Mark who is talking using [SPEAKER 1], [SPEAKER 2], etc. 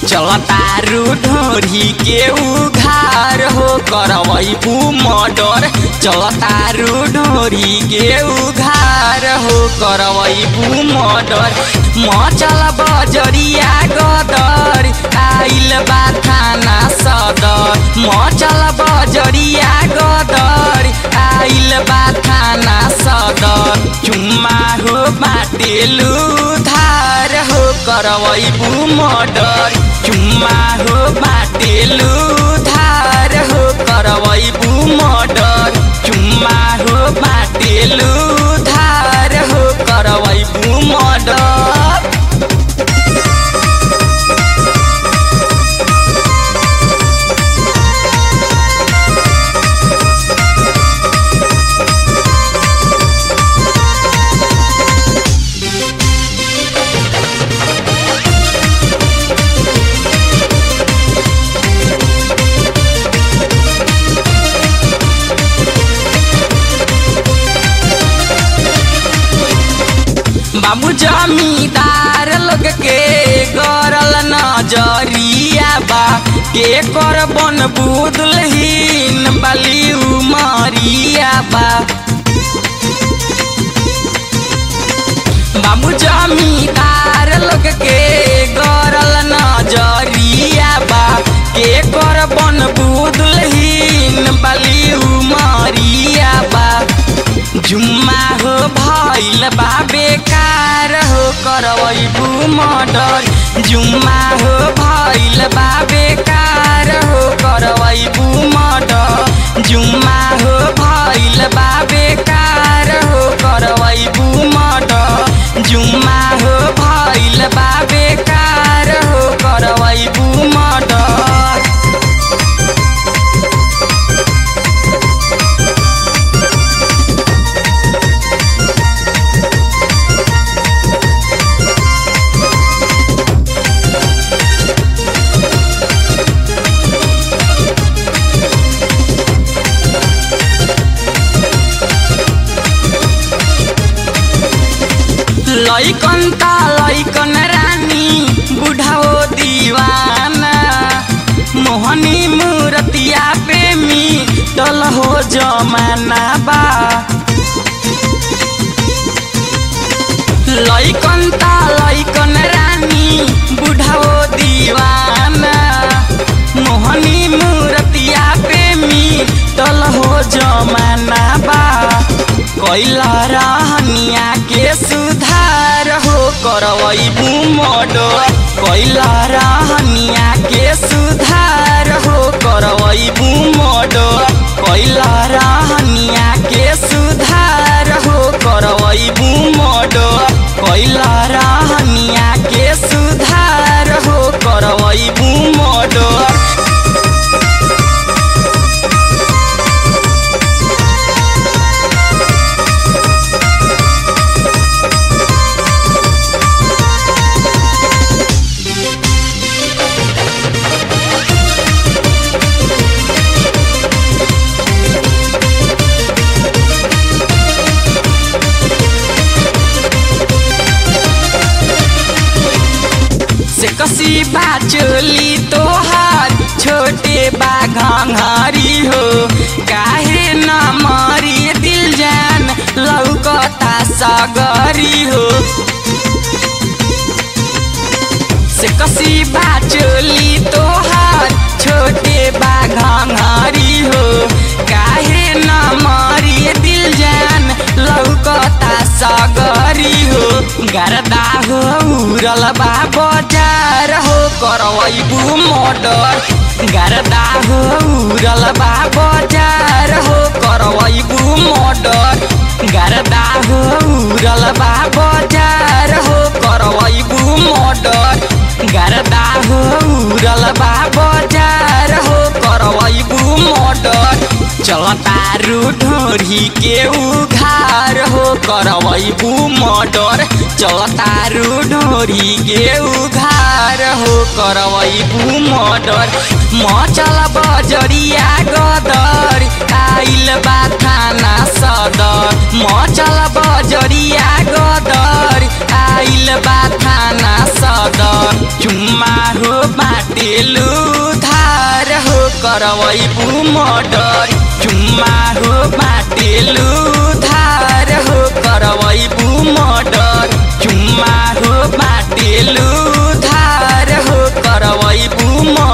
[SPEAKER 1] चलतारू ढोरी के उघार हो करवैबू मर्डर चलतारू ढोरी के उघार हो करवैबू मर्डर मचल बजरिया गदर आइल बा थाना सदर मचल बजरिया गदर आइल बा थाना सदर चुम्मा हो बाटेलु धार हो करवैबू मर्डर चुम्मा हो बाटेलु धार हो करवैबू मर्डर चुम्मा हो बाटेलु धार हो करवैबू मर्डर बाबू जमींदार लोग के गरल नजरिया बा के कर बन बुदलहीन बाली उमरिया बा बाबू जमींदार लोग के गरल नजरिया बा के कर बन बुदलहीन बाली उमरिया बा जुम्मा हो भइल बा बेकार हो करवैबू मर्डर जुम्मा हो भइल बा बेकार हो करवैबू मर्डर जुम्मा हो भइल बा बेकार हो करवैबू मर्डर जुम्मा हो भइल बा बेकार हो करवैबू मर्डर लैकन त लैकन रानी बुढाओ दीवाना मोहनी मूर्तिया प्रेमी टल हो जमाना बा लैकन त लैकन रानी बुढाओ दीवाना मोहनी मूर्तिया प्रेमी टल हो जमाना बा कैला रहनिया के सुधार हो करवैबू मर्डर कैला रहनिया के सुधार हो करवैबू मर्डर कैला रहनिया के सुधार हो करवैबू मर्डर कैला रहनिया के सुधार हो करवैबू मर्डर से कसी बा चोली तोहार छोटे बा घंघरी हो काहे न मरी दिल जान लौकता सगरी हो से कसी बा चोली तोहार छोटे बा घंघरी हो काहे न मरी दिल जान लौकता सगरी हो गरदा हो उरल बा बजार हो करवैबू मर्डर गरदा हो उरल बा बजार हो करवैबू मर्डर गरदा हो उरल बा बजार हो करवैबू मर्डर गरदा हो उरल बा बजार हो करवैबू मर्डर चलतारू ढोरी के उघार हो करवैबू मर्डर चलतारू ढोरी के उघार हो करवैबू मर्डर मचल बजरिया गदर आइल बा थाना सदर मचल बजरिया गदर आइल बा थाना सदर चुम्मा हो बाट करवैबू मर्डर चुम्मा हो बाटेलु धार हो करवैबू मर्डर चुम्मा हो बाटेलु धार हो करवैबू मर्डर